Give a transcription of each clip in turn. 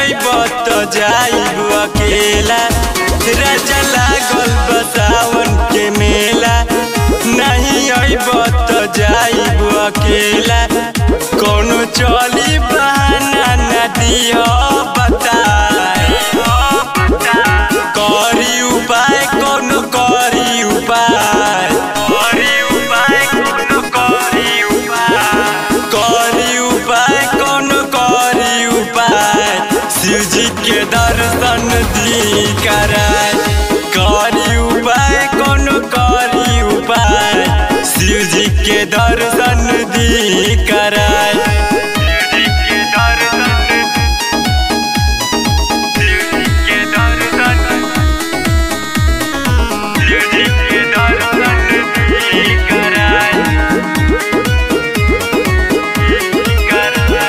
अइब त जाइब अकेला राजा लागल बसावन के मेला नहीं अइब त जाइब अकेला कोनो चली बहाना न दिह बताए करी उपाय कोनो करी उपाय करी उपाय कोनो करी उपाय करी उपाय कोनो करी उपाय शिवजी के दर्शन दी कराय करी उपाय कोनो करी उपाय शिवजी के दर्शन दी कराय शिवजी के दर्शन शिवजी के दर्शन शिवजी के दर्शन दी कराय कराय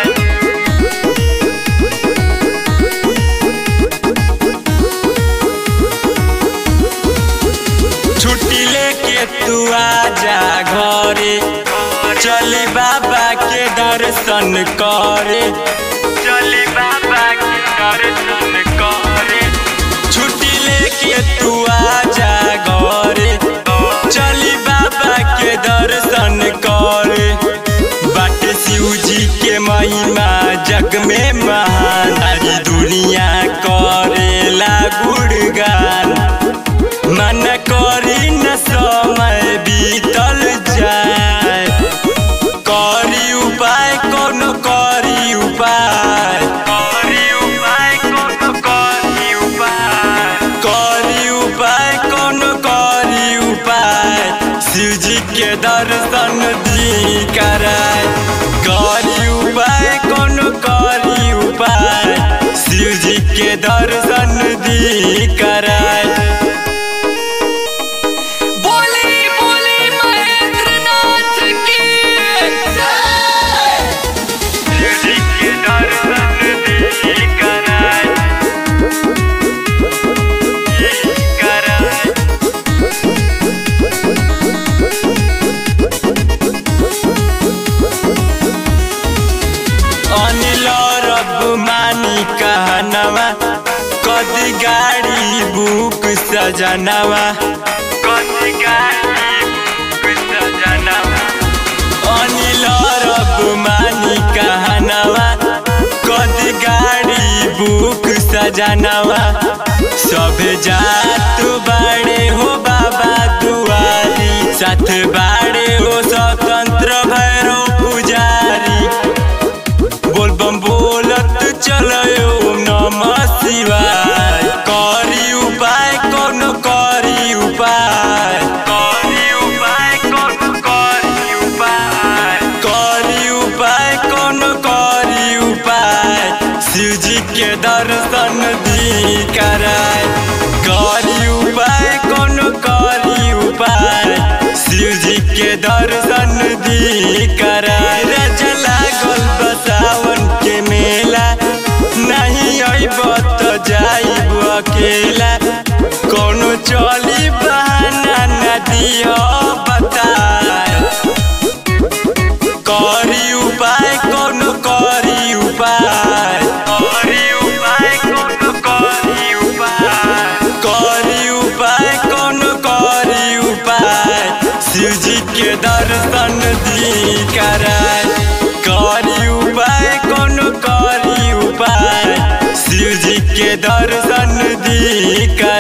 छुट्टी लेके तू आजा घरे चली बाबा के दर्शन करे चली बाबा के दर्शन करे छुट्टी लेके तू आजा घरे चली बाबा के दर्शन करे बाट शिव जी के महिमा जग में महान सारी दुनिया करेला गुणगान मन करी न समय बीतल जाए करी उपाय कोनो करी उपाय करी उपाय कोनो करी उपाय करी उपाय कोनो करी उपाय शिवजी के दर्शन दी कराय करी उपाय कोनो करी उपाय शिवजी के दर्शन दी कराय बोली बोली महेंद्र नाथ की शिवजी के दर्शन दी कराय कराय अनिल रब मानी कहनवा कदी गाड़ी बुक सजनवा कदी गाड़ी बुक सजनवा अनिल रब मानी कहनवा कदी गाड़ी बुक सजनवा सब जात बाड़े हो बाबा दुआरी साथ बाड़े हो स्वतंत्र भैरव पुजारी बोल बम बोलत चलो ओम नमः शिवाय करी उपाय कोनो करी उपाय करी उपाय कोनो करी उपाय करी उपाय कोनो करी उपाय शिवजी के दर्शन दी कराय करी उपाय कोनो करी उपाय शिवजी के दर्शन दी कराय राजा लागल बसावन के मेला नहीं अइब त जाइब अकेला कोनो चली बहाना न दिह बताए करी उपाय कोनो करी उपाय करी उपाय कोनो करी उपाय करी उपाय कोनो करी उपाय शिवजी के दर्शन दी कराय करी उपाय कोनो करी उपाय शिवजी के दर्शन दी कराय